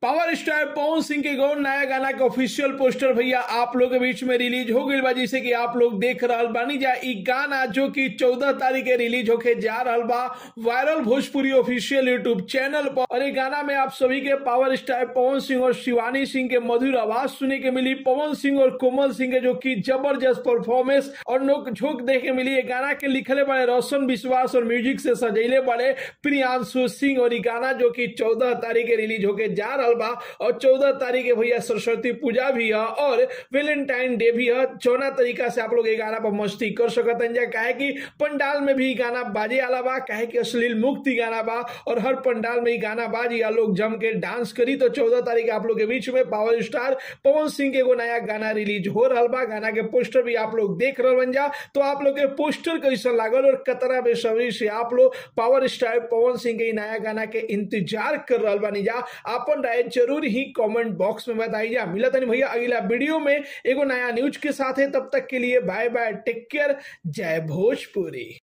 power star पवन सिंह के गौर नया गाना के ऑफिशियल पोस्टर भैया आप लोग के बीच में रिलीज हो गई बा जिसे कि आप लोग देख रहा बानी जा ई गाना जो कि चौदह तारीख के रिलीज होके जा रहा बा viral Bhojpuri official YouTube channel पर और ये गाना में आप सभी के पावर स्टार पवन सिंह और शिवानी सिंह के मधुर आवाज सुने के मिली पवन सिंह और कोमल सिंह के जो कि जबरदस्त परफॉर्मेंस और नोक झोंक देखे मिली ये गाना के लिखले बड़े रोशन विश्वास और म्यूजिक से सजेले बड़े प्रियांशु सिंह और ये गाना जो कि चौदह तारीख के रिलीज होके जा रहा बा और चौदह तारीख के भैया सरस्वती पूजा भी है और वेलेंटाइन डे भी है चौना तरीका से आप लोग ये गाना पर मस्ती कर सकत जा काहे कि पंडाल में भी गाना बाजे आला बा काहे कि अश्लील मुक्ति गाना बा और हर पंडाल में ही गाना बाजी आ लोग जम के डांस करी तो चौदह तारीख आप लोग के बीच में पावर स्टार पवन सिंह के एगो नया गाना रिलीज हो रहा बा गाना के पोस्टर भी आप लोग देख रहे बन जा तो आप लोग के पोस्टर कैसा लागल और कतरा बेसब्री से आप लोग पावर स्टार पवन सिंह के नया गाना के इंतजार कर रहा बानी जा अपन राय जरूर ही कमेंट बॉक्स में बताई जा मिला तनी भैया अगला वीडियो में एगो नया न्यूज के साथ है तब तक के लिए बाय बाय टेक केयर जय भोजपुरी